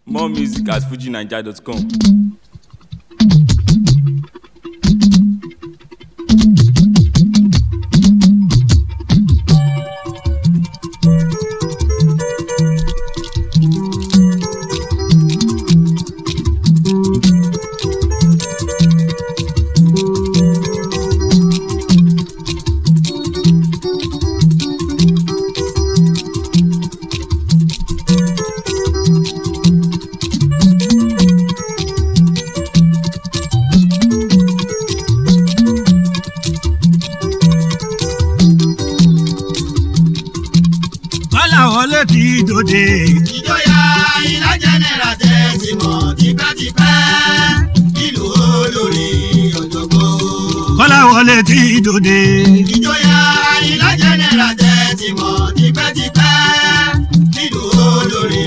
More music at fujinaija.com. kọ́lá wọlé ti dòde. ìjọyà ilá jẹnẹra tẹ ti mọ tipẹ́tipẹ́ nílùú olórí ọ̀jọ̀gbọ́n. kọ́lá wọlé ti dòde. ìjọyà ilá jẹnẹra tẹ ti mọ tipẹ́tipẹ́ nílùú olórí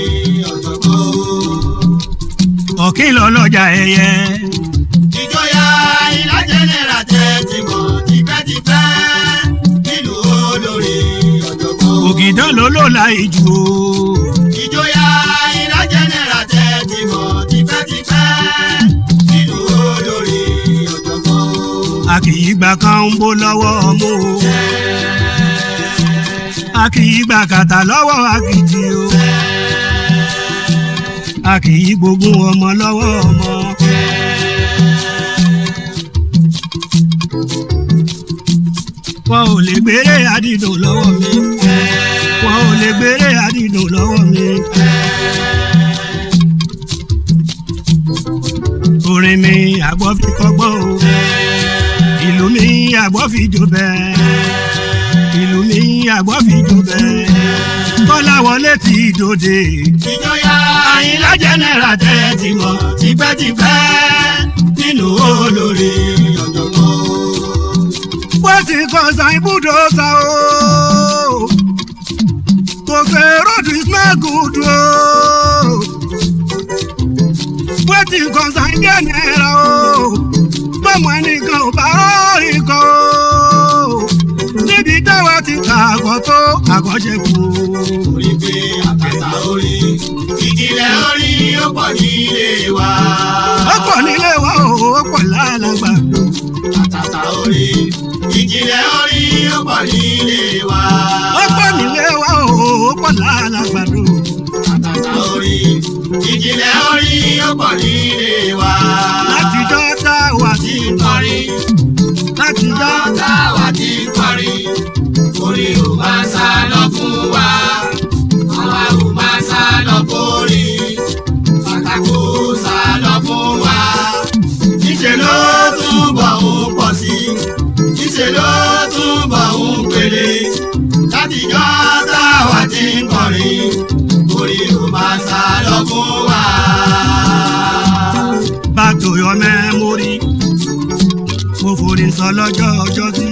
ọ̀jọ̀gbọ́n. ọ̀kìn lọ́lọ́jà ẹyẹ. ìjọyà ilá jẹnẹra tẹ ti mọ tipẹ́tipẹ́ nílùú olórí ọ̀jọ̀gbọ́n. ògìdán ló ló la ìjù o. ìjọyà ilá jẹnẹra tẹ ti mọ tipẹ́tipẹ́ nílùú olórí ọ̀jọ̀gbọ́n. a kì í gbà kan ń bó lọ́wọ́ ọmú o. a kì í gbà kàtà lọ́wọ́ àkìtì o. a kì í gbógun ọmọ lọ́wọ́ ọmọ. wọn ò lè gbére àdìdùn lọ́wọ́ mi. wọn ò lè gbére àdìdùn lọ́wọ́ mi. orin mi àgbọ̀ fi kọ́gbọ́n o ìlú mi àgbọ̀ fi jó bẹ́ẹ̀ ìlú mi àgbọ̀ fi jó bẹ́ẹ̀ kọ́lá wọlé ti dòde ìjọyà àyìnlá jẹ́nẹ́ra tẹ́ ti mọ̀ tipẹ́tipẹ́ nínú olórí ọ̀jọ̀gbọ́n. wọ́n ti kọ́ san ibùdó sa o kò fẹ́ ròdù ismail gùdù o wọ́n ti kọ́ san jẹ́nẹ́ra o bọ́mọ ẹnìkan ò bá rọrí kọ́ o níbi táwa ti kà àgọ́ tó àgọ́ṣe kù orí pé àkàtà orí ìjìnlẹ̀ orí ó pọ̀ nílé wa. ó pọ̀ nílé wa o ó pọ̀ lálàgbà àkàtà orí ìjìnlẹ̀ orí ó pọ̀ nílé wa. ó pọ̀ nílé wa o ó pọ̀ lálàgbà dò. àkàtà orí ìjìnlẹ̀ orí ó pọ̀ nílé wa. látijọ́ tá a wà sí tí ń kọrin látijọ́ tá a wà tí ń kọrin orí ò máa sá lọ fún wa àwa ò máa sá lọ fórí pàtàkó sá lọ fún wa níṣẹ́ ló túbọ̀ ń pọ̀ sí níṣẹ́ ló túbọ̀ ń pèlè látijọ́ tá a wà tí ń kọrin orí ò máa sá lọ fún wa. back to your memory mo forí sọ lọ́jọ́ ọjọ́ sí.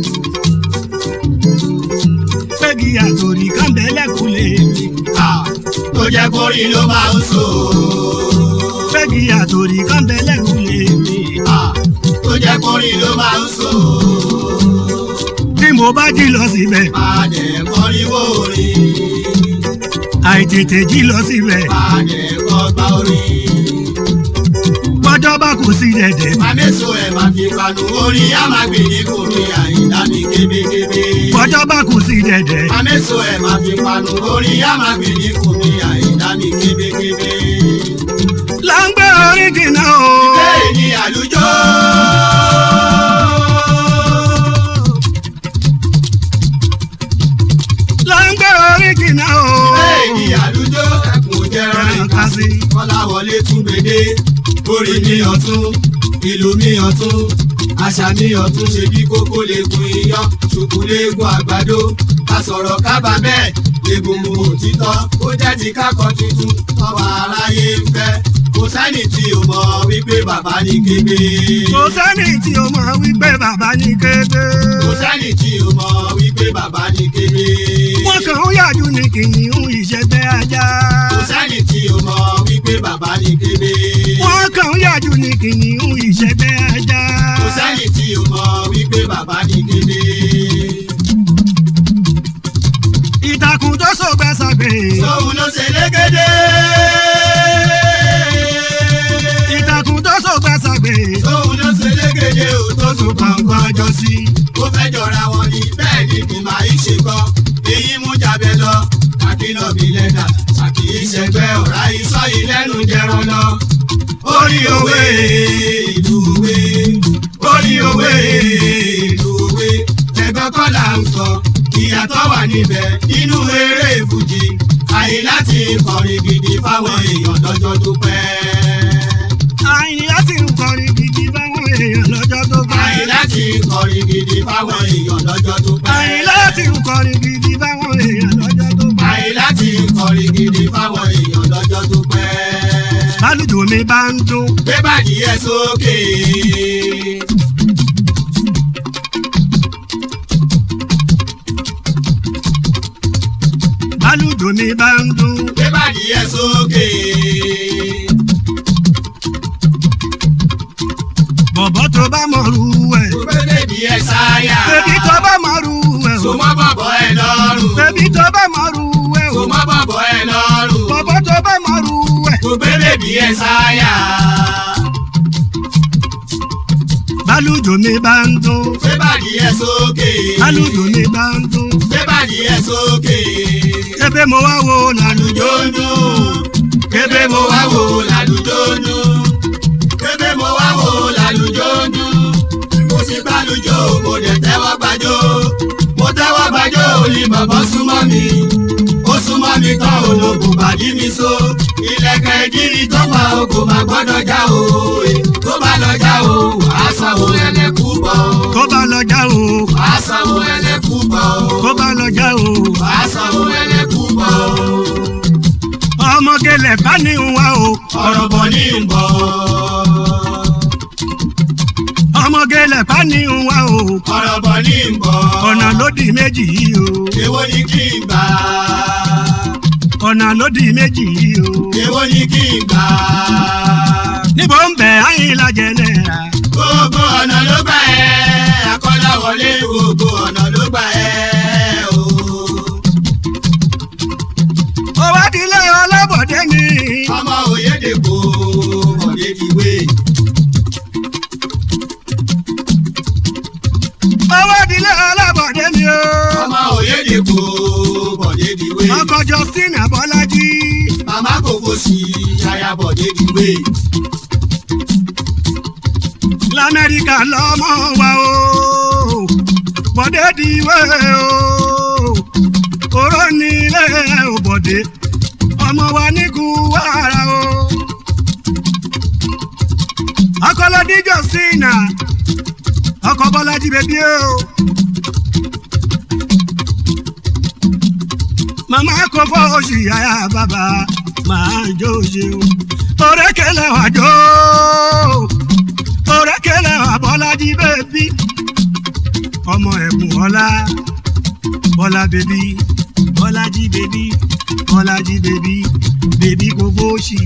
pẹ́gì àtòrí kàńbẹ́lẹ́kùn lè mi. Ah, tó jẹ́ kórìí ló máa ń sọ. pẹ́gì àtòrí kàńbẹ́lẹ́kùn lè mi. Ah, tó jẹ́ kórìí ló máa ń sọ. bí mo bá jí lọ síbẹ̀ Máa jẹ́ kọ́ríwó orí, àìtètè jí lọ síbẹ̀ máa jẹ́ kọ́gbá orí. bọ́jọ́ bá kù sí dẹ̀dẹ̀. Màmẹ́sọ ẹ̀ máa fi panu orí, á máa gbè ní kò ní àyíndá mi kébékébé. bọ́jọ́ bá kù sí dẹ̀dẹ̀. Màmẹ́sọ ẹ̀ máa fi panu orí, á máa gbè ní kò ní àyíndá mi kébékébé. là ń gbé orí jìnnà o. Bẹ́ẹ̀ ni àlùjọ. là ń gbé orí jìnnà o. Bẹ́ẹ̀ ni àlùjọ. Ẹkùn jẹran ẹran ká sí. kọ́láwọlé tún gbèdé orí mi ọ̀tún ìlú mi ọ̀tún àṣà mi ọ̀tún ṣe bí kókó legun iyán ṣùkú legun àgbàdo ká sọ̀rọ̀ kábàámẹ̀ egungun òtítọ́ ó jẹ́ ti kákọ́ tuntun tọ́wọ́ aráyé ń fẹ́ kò sẹ́ni tí o mọ̀ wípé bàbá ní kébé kò sẹ́ni tí o mọ̀ wípé bàbá ní kéde. kò sẹ́ni tí o mọ̀ wípé bàbá ní kébé wọ́n kàn ń yàjú ní kìnìún ìṣẹ́gbẹ́ ajá. kò sẹ́ni tí o mọ̀ wípé bàbá ní kébé wọ́n kàn ń yàjú ní kìnìún ìṣẹ́gbẹ́ ajá. kò sẹ́ni tí o mọ̀ wípé bàbá ní kébé. ìtàkùn tó sọgbẹ́ sàgbé. Sóhun ló ṣe légede. jọ sí. ó fẹ́ jọra wọn ni bẹ́ẹ̀ ni kì máa ń ṣe kọ́ èyí mú jábẹ́ lọ àkínlọ́bì lẹ́dà àkì í ṣẹgbẹ́ ọ̀rá iṣọ́ yìí lẹ́nu jẹran lọ. orí òwe ìlú òwe orí òwe ìlú òwe ẹ̀gbọ́n kọ́ là ń sọ ìyàtọ̀ wà níbẹ̀ nínú eré fújì àyè láti kọrin gidi fáwọn èèyàn lọ́jọ́ tó pẹ́. àyìn láti ń kọrin gidi báwọn èèyàn lọ́jọ́ tó bá. àyè láti kọrin gidi fáwọn èèyàn lọ́jọ́ tó pẹ́. àyìn láti ń kọrin gidi báwọn èèyàn lọ́jọ́ tó bá. àyè láti kọrin gidi fáwọn èèyàn lọ́jọ́ tó pẹ́. bálùjò mi bá ń dún. gbé bàdí ẹ sókè. bálùjò mi bá ń dún. gbé bàdí ẹ sókè. bọ̀bọ̀ tó bá mọ̀rú ẹ̀. gbé bèbí ẹ sáyà. bébí tó bá mọ̀rú ẹ̀. so mọ́ bọ̀bọ̀ ẹ lọ́rùn. bébí tó bá mọ̀rú ẹ̀. so mọ́ bọ̀bọ̀ ẹ lọ́rùn. bọ̀bọ̀ tó bá mọ̀rú ẹ̀. gbé bèbí ẹ sáyà. bálùjò mi bá ń dún. gbé bàdí ẹ sókè. bálùjò mi bá ń dún. gbé bàdí ẹ sókè. ebe mo wá wo lálùjò. lójú kébé mo wá wò lálùjọ́nù kébé mo wá wò lálùjọ́nù mo sì gbàlùjọ́ mo dẹ̀ tẹ́wọ́ gbàjọ́ mo tẹ́wọ́ gbàjọ́ òní bàbá súnmọ́ mi ó súnmọ́ mi tán ológun bàdí mi so ilẹ̀kẹ̀ ìdírí tó fa ogun má gbọ́dọ̀ já o tó bá lọ já o wàá sanwó ẹlẹ́kú bọ̀ o tó bá lọ já o. wàá sanwó ẹlẹ́kú bọ̀ o tó bá lọ já o. wàá sanwó ẹlẹ́kú bọ̀ o ọmọge lẹ̀ bá ní ń wá o. ọ̀rọ̀ bọ̀ ní ń bọ̀. ọmọge lẹ̀ bá ní ń wá o. ọ̀rọ̀ bọ̀ ní ń bọ̀. ọ̀nà lódì méjì yìí o. èwo ni kí n gbà. ọ̀nà lódì méjì yìí o. èwo ni kí n gbà. níbo ń bẹ̀ ayín lajẹ náírà. gbogbo ọ̀nà ló gbà ẹ́ akọ́lá wọlé gbogbo ọ̀nà ló gbà ẹ́ o. ó wá dilé ọlọ́bọ̀dé mi. ọmọ òyedèkó bọ̀dé diwé. ó wá dilé ọlọ́bọ̀dé mi o. ọmọ òyedèkó bọ̀dé diwé. ọkọ justin abọ́lájí. màmá kòkó sí aya bọ̀dé diwé. lamẹ́ríkà lọ́mọ wa o. bọ̀dé diwé o. oró nílé o bọ̀dé. ọmọ wa ní kú wàrà o. akọlọdí justin ọkọ bọ́lájí bèbí o. màmá kò fọ́ oṣù yàrá bàbá máa jó ṣe o. òrékèlè wà jó òrékèlè wà bọ́lájí bèbí ọmọ ẹ̀bùn ọlá bọ́lá bèbí bọ́lájí bèbí bọ́lájí bèbí bèbí kò fọ́ọ̀ṣì.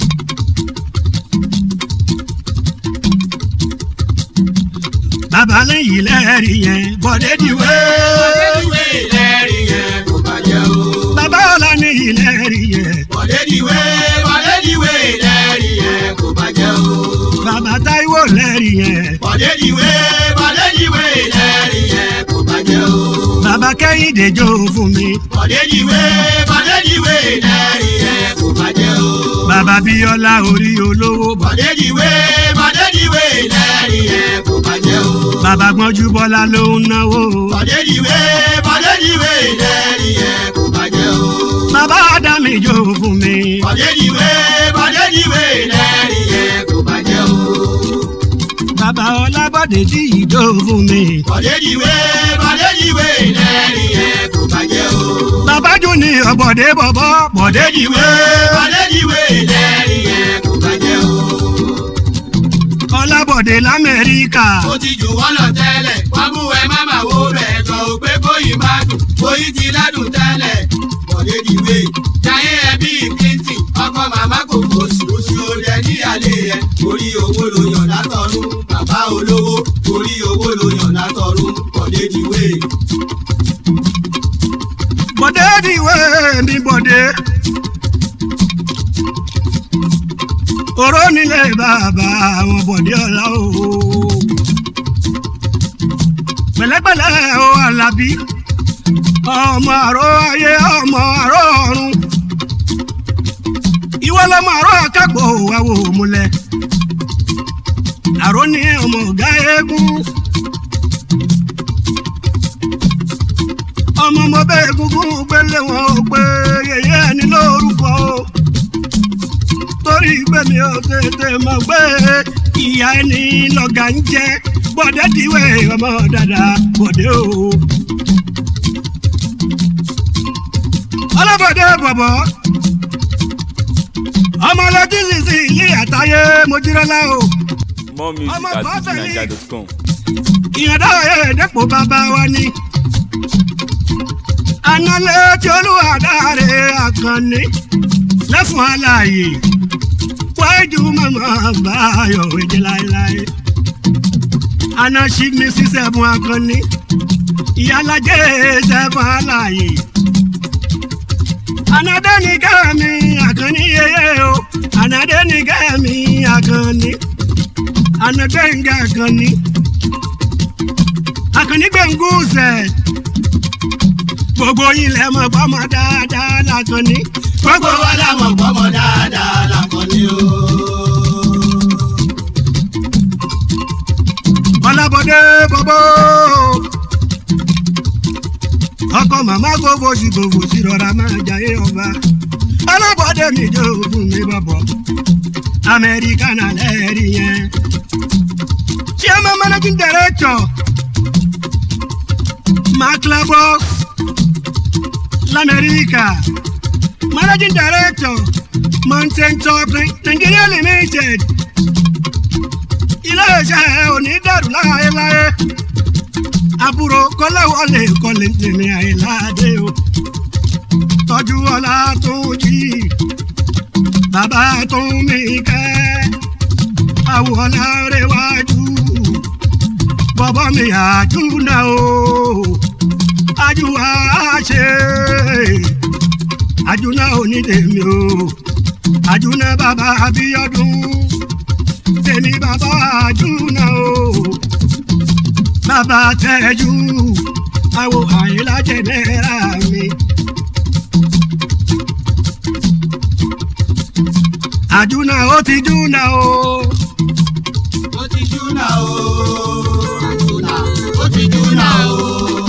bàbá lẹ́yìn lẹ́rìí yẹn bọ́dé diwé. bọ̀dé diwé lẹ́rìí yẹn kò bàjẹ́ o. bàbá ọlá ní ìlẹ́rìí yẹn. bọ̀dé diwé bọ̀dé diwé lẹ́rìí yẹn kò bàjẹ́ o. bàbá táíwò lẹ́rìí yẹn. bọ̀dé diwé bọ̀dé diwé lẹ́rìí yẹn kò bàjẹ́ o. bàbá kẹ́hìndé jó fún mi. bọ̀dé diwé bọ̀dé diwé lẹ́rìí yẹn kò bàjẹ́ o. bàbá bíọ́lá orí olówó. bọ̀dé diwé bọ̀dé diwé lẹ́rìí yẹn kò bàjẹ́ o. bàbá gbọ́njú bọ́lá ló ń náwó. bọ̀dé diwé bọ̀dé diwé lẹ́rìí yẹn kò bàjẹ́ o. bàbá ádámì jó fún mi. bọ̀dé diwé bọ̀dé diwé lẹ́rìí yẹn kò bàjẹ́ o. bàbá ọlábọ̀dé tí ìjó fún mi. bọ̀dé diwé bọ̀dé diwé lẹ́rìí yẹn kò bàjẹ́ o. bàbá júni ọ̀bọ̀dé bọ̀bọ̀ bọ̀dé Bọ̀déjìwé Bọ̀déjìwé lẹ́rìí yẹn kò bàjẹ́ o. ọlábọ̀dé lamẹ́ríkà. Ó ti jù wọ́n lọ tẹ́lẹ̀, wọ́n mú ẹ má máa wo bẹ̀ jọ ò pé kóyì má dùn, kóyì ti ládùn tẹ́lẹ̀. Bọ̀déjìwé jayé ẹ bí Clinton, ọkọ màmá kò fò sí oṣù orí ẹ ní àlè ẹ. Orí owó ló yàn látọ̀run, bàbá olówó, orí owó ló yàn látọ̀run. Bọ̀déjìwé bọ̀dé diwé mi bọ̀dé. oró nílé bàbá àwọn bọ̀dé ọ̀la o. pẹ̀lẹ́pẹ̀lẹ́ o alábí ọmọ àrò ayé ọmọ àrò ọ̀run ìwọ lọmọ àrò akápò àwò múlẹ̀ àrò ní ọmọ ọ̀gá eégún ọmọ ọmọ bẹ́ẹ̀ gúngún gbélé wọn ò pé yẹyẹ ẹni lórúkọ o torí pé mi ò tètè mọ̀ pé ìyá ẹni lọ́gà ń jẹ́ bọ́dẹ̀ díwẹ̀ ọmọ dáadáa bọ́dẹ̀ o. ọlọ́bọ̀dé bọ̀bọ̀ ọmọ ọlọ́dún sísè ilé àtàyè mojúrọ́lá o. More music Ọmọ at bàbá mi. fujininja.com. ìyànda ẹ̀ẹ́dẹ́pọ̀ bàbá wa ni. Análẹ̀ tí olúwa dáre àkànní lẹ́fún aláàyè wájú màmá báyọ̀ èdè láéláé. Àná ṣí mi sí sẹ́fún àkànní ìyálàjẹ́ sẹ́fún aláàyè. Ànádé ní kẹ́mi àkànní yeye o, ànádé ní kẹ́mi àkànní, ànádé ń gẹ́ àkànní akànní gbẹ̀ngùsẹ̀ gbogbo yín lẹ mọ̀ bọ́mọ dáadáa lákànní. gbogbo wa la mọ̀ pọ́mọ dáadáa lakọni o. ọlábọ̀dé bọ́bọ́ ọkọ màmá gbogbo sí gbogbo sí rọra máa jayé ọba ọlábọ̀dé mi jẹ́ òògùn mi bọ̀bọ̀ amẹ́ríkà náà lẹ́ẹ̀rí yẹn. chairman managing director maclabos lamẹ́ríkà managing director mountain top nigeria limited iléeṣẹ́ onídàrú láéláé àbúrò kọ́láwọlé kọ́lé tèmi àìláde o tọ́jú ọlá tó jí bàbá tó mi kẹ́ àwòlá rẹwájú bọ́bọ́ mi àjúná o àjùwà ṣe àjúná onídèmí o àjúná bàbá abíọ́dún tèmi bàbá àjúná o bàbá tẹ́jú àwọ̀ àyílájẹ̀ náírà mi. àjúná ó ti júná o ó ti júnà o. àjùnà ó ti júnà o.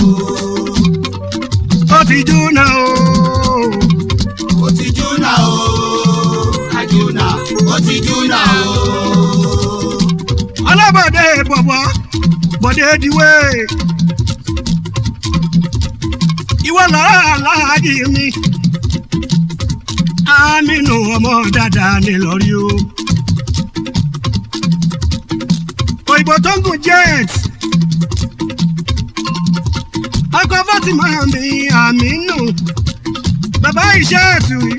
ó ti júná o ó ti júnà o. àjùnà ó ti júnà o. ọlọ́bọ̀dé bọ̀bọ̀ bọ̀dé diwé ìwọ lọ́rọ̀ aláàjì mi aminu ọmọ dáadáa ní lọ́rí o òyìnbó tó ń gùn jet ọkọ fatima mi aminu bàbá iṣẹ́ ẹ̀sùn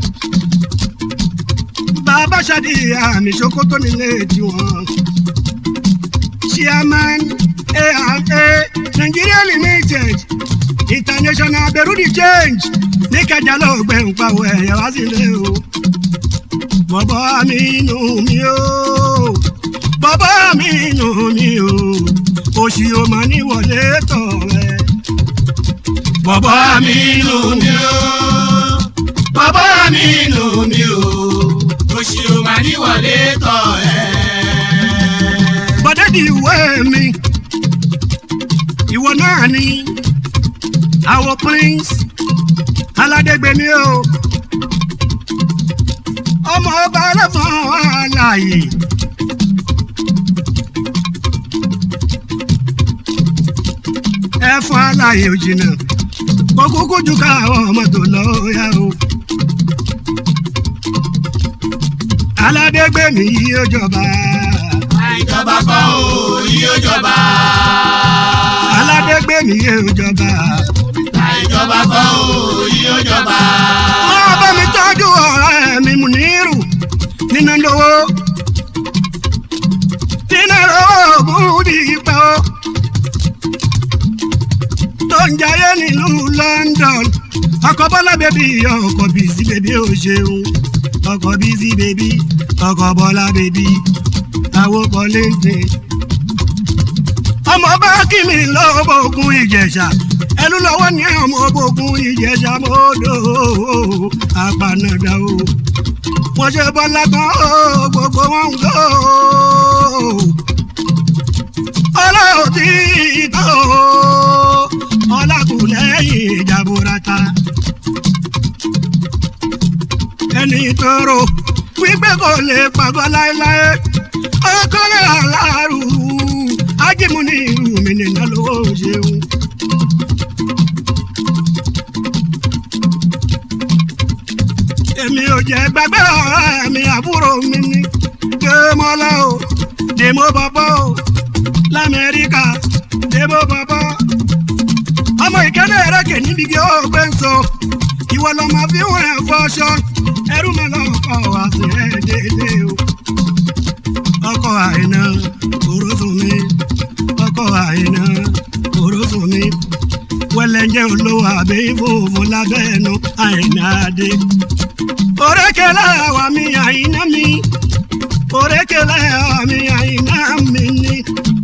bàbá ṣadé àmì ṣòkòtò nílé tiwọn chairman ARA Nigeria Limited international berudi change ní kẹjà ló gbẹ ń pawọ ẹ̀yà wá sílé o. bọ́bọ́ mi nù mí o bọ́bọ́ mi nù mí o òṣì o mà ní wọlé tọ̀ rẹ̀. bọ́bọ́ mi nù mí o bàbá mi nù mí o. oṣù ò máa ní wọlé tọ̀ ẹ́. bọ́dẹ́ di ìwé mi ìwọ náà ni àwọ̀ prince aládégbèmí o ọmọ ọba ẹlẹ́fọ̀n àlàyé ẹ̀fọn àlàyé ò jìnnà kó kúkú ju káwọn ọmọ tó lọ yá o. aládégbèmí yóò jọba àìjọba kọ́ o yóò jọba. aládégbèmí yóò jọba. àìjọba kọ́ o yóò jọba. máa bá mi tọ́jú ọ̀rẹ́ mi Mùnírù nínú lówó nínú oògùn dìpẹ́ o tó ń jayé nílùú London ọkọ̀ bọ́lá bèbí ọkọ̀ bìsí bèbí ò ṣeun ọkọ̀ bìsí bèbí ọkọ̀ bọ́lá bèbí àwòkọ̀ léńté ọmọ bá kí mi lọ́wọ́ ogun ìjẹ̀ṣà ẹlú lọ́wọ́ ní ọmọ ogun ìjẹ̀ṣà mọ́dọ̀ àgbànàdà o wọ́n ṣe bọ́lá kan ó gbogbo wọn ń gbọ́ ọlọ́run tí tó ọlákùnlẹ́yìn ìjàbọ̀ràta ẹni tọrọ wípé kò lè pàgọ́ láéláé ọkọlẹ aláàrú ájímù ní ìlú mi nìyẹn lówó ṣeun. èmi ò jẹ́ gbàgbé ọ̀rẹ́ mi àbúrò mi ní dèmọ́lá o dèmọ́ bàbá o lamẹ́ríkà dèmọ́ bàbá. ọmọ ìkẹ́lẹ́ ẹ̀rẹ́kẹ̀ níbi kí ó gbé ń sọ ìwọ lọ́mọ fi wọ́n ẹ̀ fọṣọ ẹrú mi lọ́kọ̀ wá sí ẹ̀ dédé o ọkọ àìná òrósùn mi ọkọ àìná òrósùn mi wẹlẹjẹ olówó àbẹ ìfowópamọ lábẹ́ ẹnu àìná adé. òrékèlè àwa mi àìná mi òrékèlè àwa mi àìná mi ni.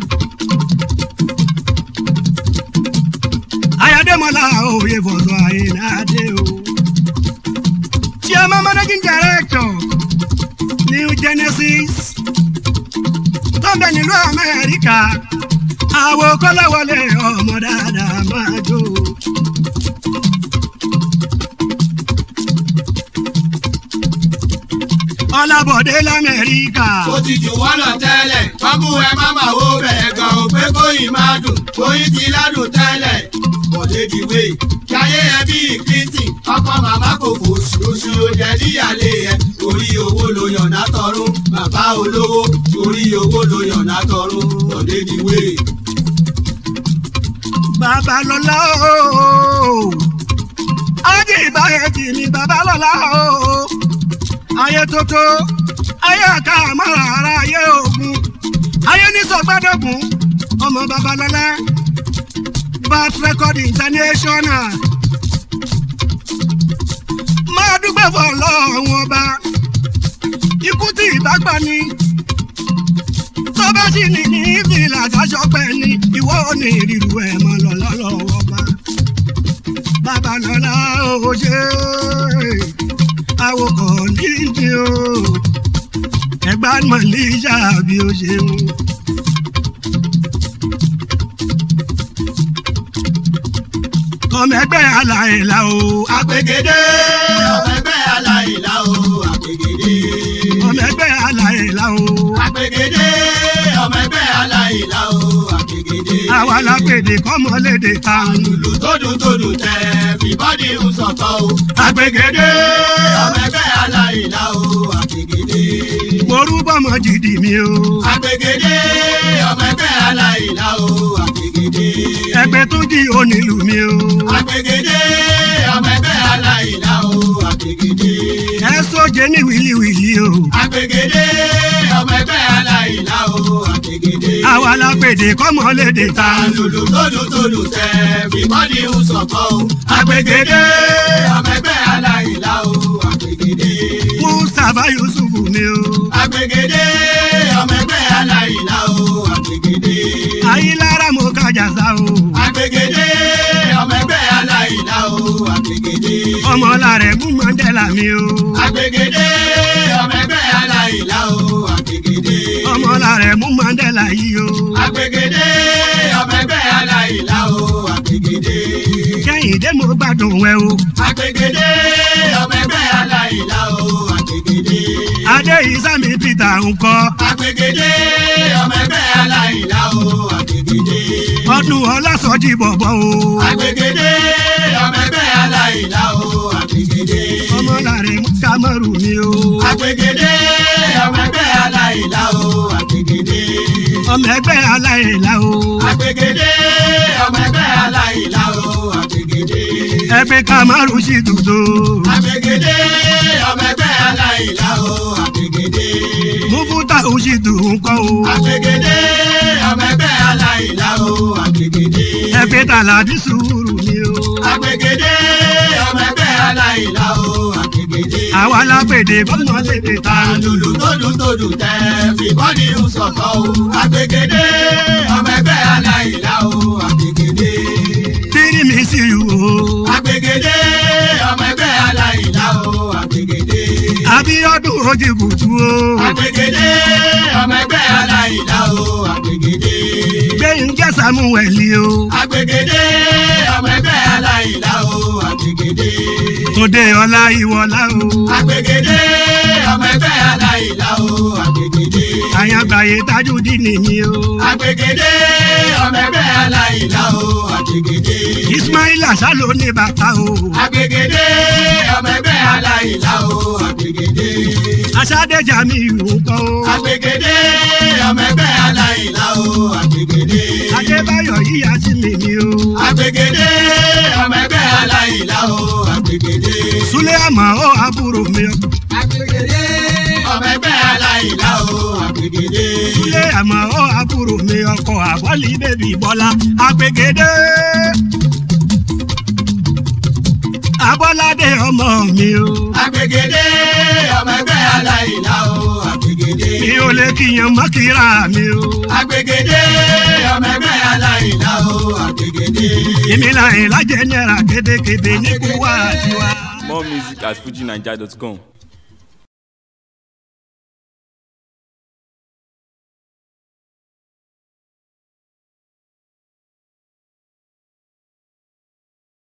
ayádemola òye fọ̀sọ̀ àìná adé o. chairman managing director new genesis tó ń bẹ nílùú amẹ́ríkà àwọn kọ́láwọlé ọmọ dáadáa máa jó. ọlábọ̀dé lamẹ́ríkà. ó ti jù wọ́n lọ tẹ́lẹ̀ kọ́kú ẹ má má wo bẹ̀rẹ̀ gan o pé kóyìn máa dùn kóyìn ti ládùn tẹ́lẹ̀ bọ̀dé dìwé jáyé ẹ bí clinton ọkọ màmá kò fò oṣù jẹ níyàlé ẹ orí owó ló yànnà tọrún bàbá olówó orí owó ló yànnà tọrún bọ̀dé dìwé. babalọla ooo ajé ìbáyé tì mí babalọla ooo ayé tótó ayé àká àmàrà ara ayé ògùn ayé nísọgbàdọgùn ọmọ babalọla bat record international máa dúpẹ́ fọ́ ọlọ́run ọba ikú tí ìbágbá ni tó bá sì ní ní ìfìlà àtàṣọpẹ́ ni ìwọ ò ní ìrírú ẹ̀ mọ́ lọ́lọ́wọ́ bá babalọ́lá ò ṣe àwòkọ́ nídìí o ẹgbà mọ̀lẹ́sà bí ó ṣeun. ọmọ ẹgbẹ́ aláìlá o àpègédé ọmọ ẹgbẹ́ aláìlá o àpègédé. ọmọ ẹgbẹ́ aláìlá o àpègédé ọmọ ẹgbẹ́ aláìlá o àpègédé. àwa lápèdè kọ́mọlédè kan. lùlù tódùn tódùn tẹ fìbọ́dì ń sọ̀tọ̀ o. àgbègede ọmọ ẹgbẹ́ aláìlá o àpègédé. morúbọmọ jìdì mi o àpègédé ọmọ ẹgbẹ́ aláìlá o àpègédé. ẹgbẹ́ tó di onílù mi o àpègédé ọmọ ẹgbẹ́ aláìlá o àpègédé. ẹ sóje ní wìlíwìlí o àpègédé ọmọ ẹgbẹ́ aláìlá o àpègédé. àwa lápèdè kọ́mọlédè kan. lùlù tódùn tódùn tẹ fìbọ́dì ń sọ̀tọ̀ o. àpègédé ọmọ ẹgbẹ́ aláìlá o àpègédé. mustapha yusuf mi o àpègédé ọmọ ẹgbẹ́ aláìlá o àpègédé. ayélujára mo kájà sá o àpègédé ọmọ ẹgbẹ́ aláìlá o àpègédé. ọmọlára mú mandela mi o àpègédé ọmọ ẹgbẹ́ aláìlá o àpègédé. ọmọlára mú mandela yìí o àpègédé ọmọ ẹgbẹ́ aláìlá o àpègédé. kẹ́hìndé mo gbádùn ẹ o àpègédé ọmọ ẹgbẹ́ aláìlá o àpègédé. adé ìsámi peter ńkọ́ àpègédé ọmọ ẹgbẹ́ aláìlá o àpègédé. ọdún ọlásọjí bọ̀bọ̀ o àpègédé ọmọ ẹgbẹ́ aláìlá o àpègédé. ọmọlára mú kamaru mi o àpègédé ọmọ ẹgbẹ́ aláìlá o àpègédé. ọmọ ẹgbẹ́ aláìlá o àpègédé ọmọ ẹgbẹ́ aláìlá o àpègédé. ẹgbẹ́ kamaru sì dùdú àpègédé ọmọ ẹgbẹ́ aláìlá o àpègédé. mufuta ó sì dùn ńkọ́ o àpègédé ọmọ ẹgbẹ́ aláìlá o àpègédé. ẹgbẹ́ tàlàdí sùúrù mi o àpègédé ọmọ ẹgbẹ́ aláìlá o àpègédé. àwa lápèdè kọ́mọlédè kan. lùlù tódùn tódùn tẹ fìbọ́dì ń sọ̀tọ̀ o. àpègédé ọmọ ẹgbẹ́ aláìlá o àgbègèdè. bírí mi sí i o. àgbègèdè ọmọ ẹgbẹ́ aláìlá o àgbègèdè. Abíọ́dún Òjìbùtù o. àgbègèdè ọmọ ẹgbẹ́ aláìlá o àgbègèdè. Gbẹ̀yìnkẹ́ Samuel o. àgbègèdè ọmọ ẹgbẹ́ aláìlá o àgbègèdè. Òde ọlá ìwọlá o. àgbègèdè ọmọ ẹgbẹ́ aláìlá o àgbègèdè. Àyàngbáyé Tajudeen nìyí o. àgbègèdè ọmọ ẹgbẹ́ aláìlá o àgbègèdè. Ismaila Salo ní bàtà o. àgbègèdè ọmọ ẹgbẹ́ aláìlá o àgbègèdè. Aṣáde Jamiu ńkọ́ o. àgbègèdè ọmọ ẹgbẹ́ aláìlá o àgbègèdè. Adébáyọ̀ yíyá sí mi ni o. àgbègèdè ọmọ ẹgbẹ́ aláìlá o àgbègèdè. Súlé àmọ́ ó àbúrò mi o. àgbègèdè ọmọ ẹgbẹ́ aláìlá o àgbègèdè. Súlé àmọ́ ó àbúrò mi ọkọ̀ àbọ̀lì bèbí Bọ́lá. Àgbègèdè. Abọ́ládé ọmọ mi o. àgbègèdè ọmọ ẹgbẹ́ aláìlá o àgbègèdè. Mi ò lè kíyan mọ́kìrà mi o. àgbègèdè ọmọ ẹgbẹ́ aláìlá o àgbègèdè. Èmi là ń lájẹ náírà kédekèdè ní kúwà tiwa. More music at fujinaija.com.